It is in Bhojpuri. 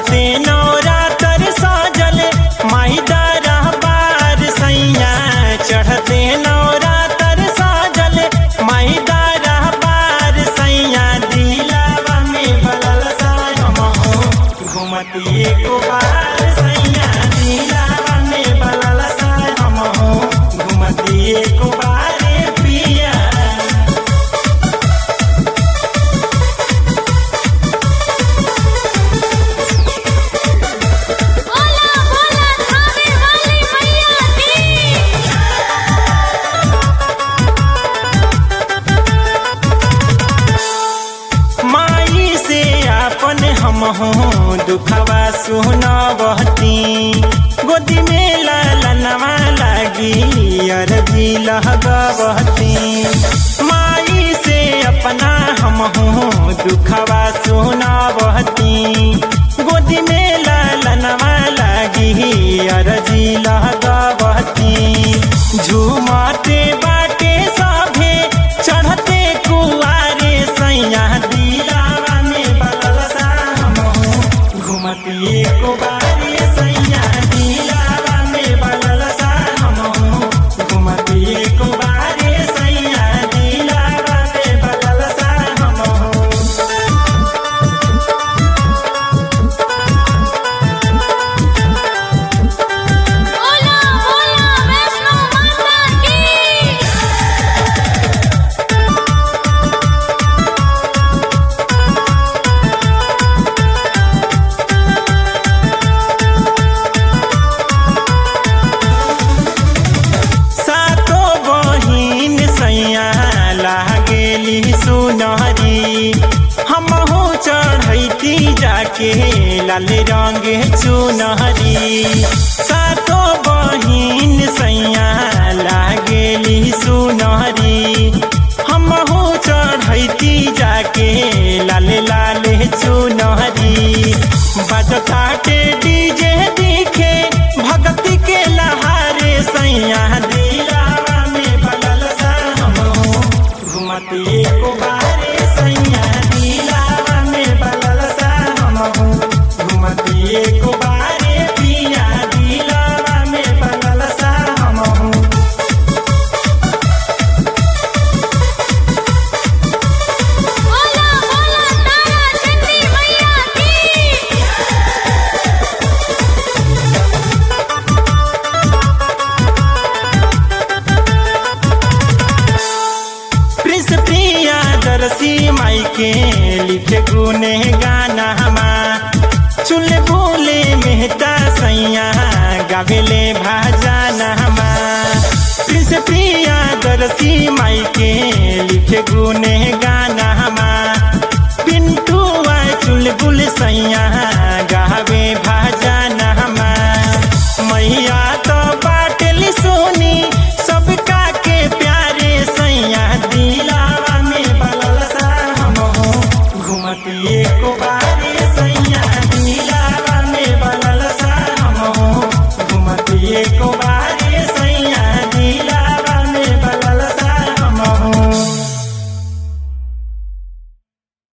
चढ़ते नवरातर साजल माई दरबार सैया चढ़ते नवरातर साजल माई दरबार सैया दिलावा में बलल सायमहो घुमती एको बार सैया दिलावा में बलल सायमहो घुमती एको बार पिया बोला बोला थावे वाली मैया की माई से आपन हम हूँ दुखवा सुनबहती गोदी में लालनवा लागी अरबी लहगबहती माई से अपना हम हूँ दुखवा सुनबहती गोदी में लालनवा लागी अरजी लहगबहती झूमते बाटे सभे चढ़ते कुआरे सैया दिलावा में बलसा हमहू घुमती को बारे सैया दिलावा में बलसा हमहू घुमती को बारे सैया दिलावा में बलसा हमहू बोला बोला वैष्णो माता की सातो बहिन सैया लागेली सुनहरी हमहू चढ़ैती जाके लाल रंग चुनहरी सातो बहिन सैया लागेली सुनहरी हमहू चढ़ैती जाके लाल लाल चुनहरी बजताटे डीजे दिखे भक्ति के लहारे सैया दिलावा में बलल सा हमहू घुमती को बारे सैया दिलावा में बलल सा हमहू घुमती को बारे पिया दिलावा में बलल सा हमहू बोला बोला तारा चंडी मैया की प्रिंस प्रिया दरसी माई के लिखे गुने गाना हमा चुल बोले मेहता सैया गावेले भाजाना हमा प्रिंस प्रिया दरसी माई के लिखे गुने गाना हमा पिंटू चुल बुल सैया